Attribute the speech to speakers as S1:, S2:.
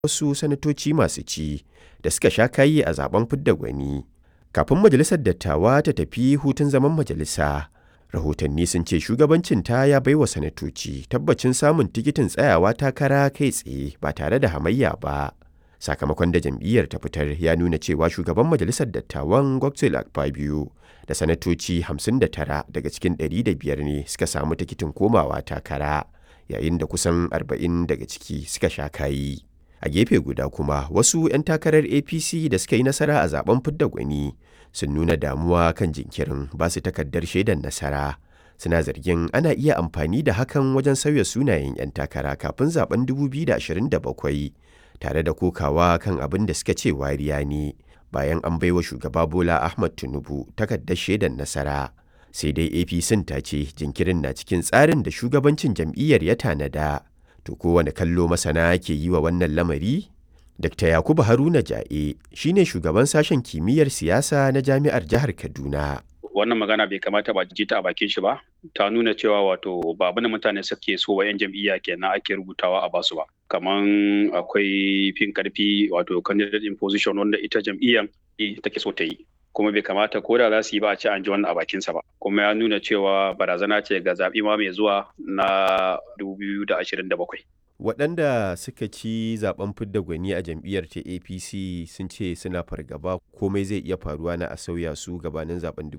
S1: wasu sanatoci masu ci da suka sha kayi a zaben fidda gwani. Kafin majalisar dattawa ta tafi hutun zaman majalisa, rahotanni sun ce shugabancinta ya baiwa sanatoci tabbacin samun tikitin tsayawa takara kai tsaye ba tare da hamayya ba. Sakamakon da jam'iyyar ta fitar ya nuna cewa shugaban majalisar dattawan Godswill Akpabio da sanatoci 59 daga cikin 105 ne suka samu tikitin komawa takara, yayin da kusan 40 daga ciki suka sha kayi. A gefe guda kuma wasu 'yan takarar APC da suka yi nasara a zaben fidda gwani sun nuna damuwa kan jinkirin ba su takardar shaidar nasara. Suna zargin ana iya amfani da hakan wajen sauya sunayen 'yan takara kafin zaben 2027 tare da kokawa kan abin da suka ce wariya ne bayan an baiwa shugaba Bola Ahmad Tinubu takardar shaidar nasara. Sai dai APC ta ce jinkirin na cikin tsarin da shugabancin jam'iyyar ya tanada. To kowane kallo masana ke yi wa wannan lamari? Dr. Yakubu Haruna Ja'e shi ne shugaban sashen kimiyyar siyasa na jami'ar jihar Kaduna.
S2: Wannan magana bai kamata ba ji ta a bakin shi ba, ta nuna cewa wato ba abin da mutane suke so wa 'yan jam'iyya kenan ake rubutawa a basu ba. Kaman akwai fin karfi wato candidate in position wanda ita jam'iyyar take so ta yi. kuma bai kamata ko da za su yi ba a ce an ji wannan a bakinsa ba kuma ya nuna cewa barazana ce ga zaɓi ma mai zuwa na 2027
S1: waɗanda suka ci zaben fidda gwani a jam'iyyar ta apc sun ce suna fargaba komai zai iya faruwa na a sauya su gabanin zaben